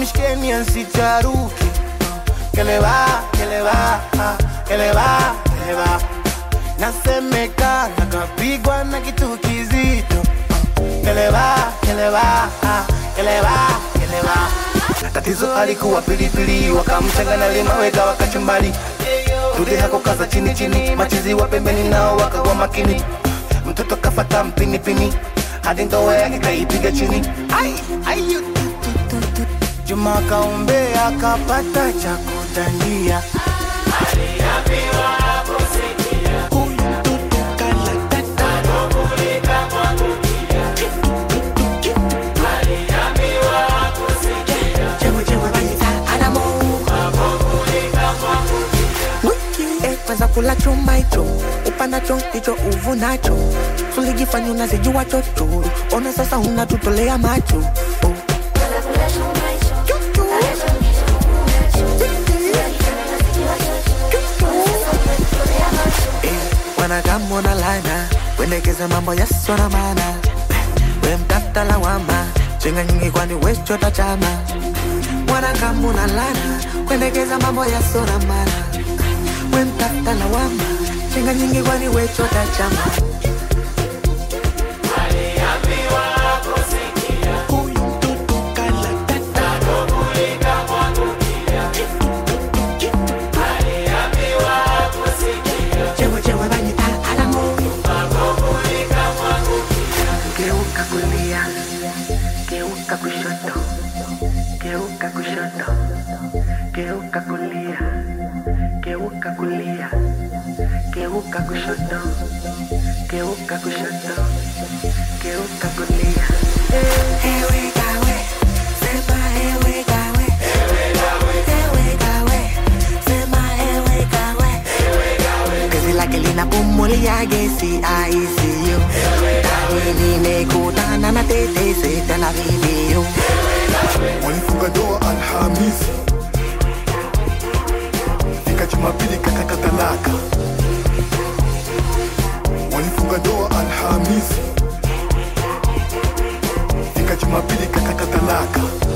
bishkeni ansicharuke que le va, que le va, ah, que le va, que le va. Nasemekana kapigwa na kitu kizito que le va, que le va, ah, que le va, que le va. Tatizo alikuwa pilipili, wakamchanga na limaweka wakachumbali. Rudi hako kaza chini chini, machizi wa pembeni nao wakawa makini. Mtoto kafata mpinipini, hadi ndoa yake kaipiga chini. Ai, ai, yu, tu, tu, tu, tu. Juma kaumbe akapata cha kutandia. Huyu mtoto kalatata. Chewe chewe baita Adamo Wiki eh, kwanza kula chuma hicho upanacho ndicho uvunacho sulijifanya unazijua chochoro ona sasa unatutolea macho oh. Chuchu. Eh, wanakamona lana wendekeza mambo yasona mana we mtafta lawama chenga nyingi kwani wechota chama wanakamuna lana kuendekeza mambo yasona mana we mtafta lawama chenga nyingi kwani wechota chama Huyu mtoto kalatata. chewe chewe banyita alamo geuka kulia geuka kushoto geuka kushoto geuka kulia geuka kulia geuka kushoto geuka kushoto geuka kulia ewe gawe sema ewe gawe ewe gawe sema ewe gawe Gezi lake linapumulia gesi ICU Tahi nimekutana na tetesi tena video walifunga ndoa Alhamisi, fika Jumapili kakata talaka. Walifunga ndoa Alhamisi, fika Jumapili kakata talaka.